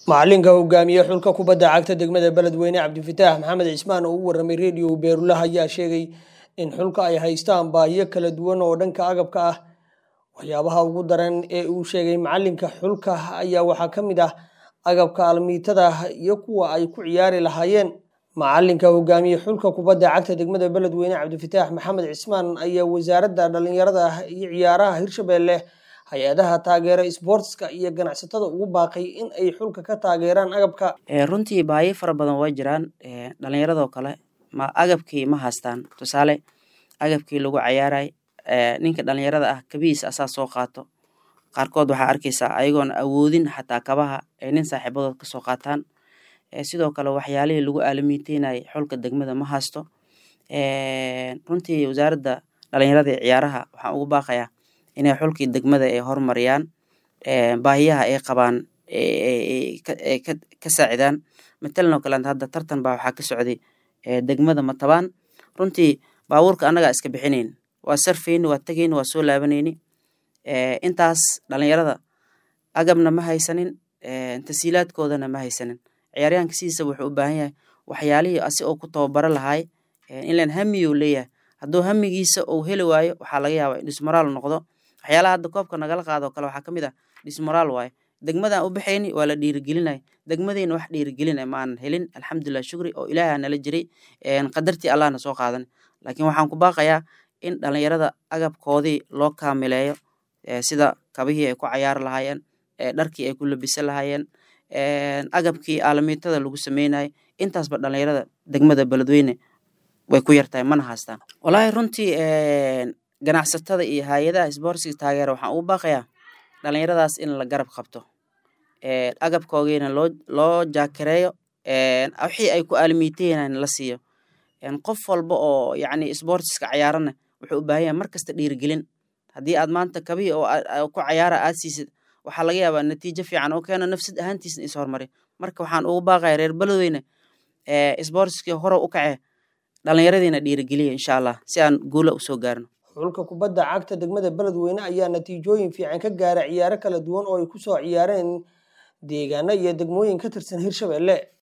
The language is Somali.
macalinka hogaamiye xulka kubadda cagta degmada beledweyne cabdifataax maxamed cismaan oo u waramay rediyo beerulaha ayaa sheegay in xulka ay haystaan baahiyo kala duwan oo dhanka agabka ah waxyaabaha ugu daran ee uu sheegay macalinka xulka ayaa waxaa ka mid ah agabka almiitada iyo kuwa ay ku ciyaari lahaayeen macalinka hogaamiye xulka kubadda cagta degmada beledweyne cabdifataax maxamed cismaan ayaa wasaaradda dhalinyarada iyo ciyaaraha hirshabelle hay-adaha taageera sboortska iyo ganacsatada ugu baaqay in ay xulka ka taageeraan agabka runtii baahiyo fara badan waa jiraan dhalinyaradoo kale ma agabkii ma haystaan tusaale agabkii lagu cayaaray ninka dhalinyarada ah kabihiis asaa soo qaato qaarkood waxaa arkaysaa ayagoon awoodin xataa kabaha ay nin saaxiibadood kasoo qaataan sidoo kale waxyaalihii lagu aalamiiteynayay xulka degmada ma haysto runtii wasaaradda dhalinyarada ee ciyaaraha waxaan ugu baaqayaa inay xulkii degmada ay horumariyaan baahiyaha ay qabaan ka saacidaan matalan oo kaleet hadda tartan baa waxaa ka socday degmada matabaan runtii baabuurka annagaa iska bixinayn waa sarfayni waa tegayni waa soo laabanayni intaas dhalinyarada agabna ma haysanin tasiilaadkoodana ma haysanin ciyaaryahanka sidiisa wuxuu u baahan yahay waxyaalihii asi oo ku tababaro lahaay inlan hamiyu leeyahay hadduu hamigiisa uu heli waayo waxaa laga yaabaa in dhismoraal noqdo waxyaalaha hadda koobka nagala qaado kale waxaa ka mid ah dhismoraal waaye degmadaan u baxayni waa la dhiirigelinay degmadeyna wax dhiirigelina ma aanan helin alxamdulilah shukri oo ilaaha nala jiray qadartii allahna soo qaadan laakiin waxaan ku baaqayaa in dhalinyarada agabkoodii loo kaamileeyo sida kabihii ay ku cayaari lahaayeen dharkii ay ku labisan lahaayeen agabkii aalamiitada lagu sameynayay intaasba dhalinyarada degmada beledweyne way ku yartahay mana haystaan walaahi runtii ganacsatada iyo hay-adaha sboortsiga taageera waxaan ugu baaqayaa dhalinyaradaas in la garab qabto agabkoogiina loo loo jaakareeyo wixii ay ku aalamiiteynaan la siiyo qof walba oo yacni sboortiska cayaarana wuxuu u baahan yahay mar kasta dhiirigelin haddii aad maanta kabihii oo ku cayaara aad siisid waxaa laga yaabaa natiijo fiican oo keeno nafsad ahaantiisna is horumari marka waxaan ugu baaqaya reer beledweyne sboortiskii hore u kacee dhalinyaradiina dhiirigeliya insha allah si aan guula usoo gaarno xulka kubadda cagta degmada beledweyne ayaa natiijooyin fiican ka gaara ciyaaro kala duwan oo ay ku soo ciyaareen deegaano iyo degmooyin ka tirsan hirshabelle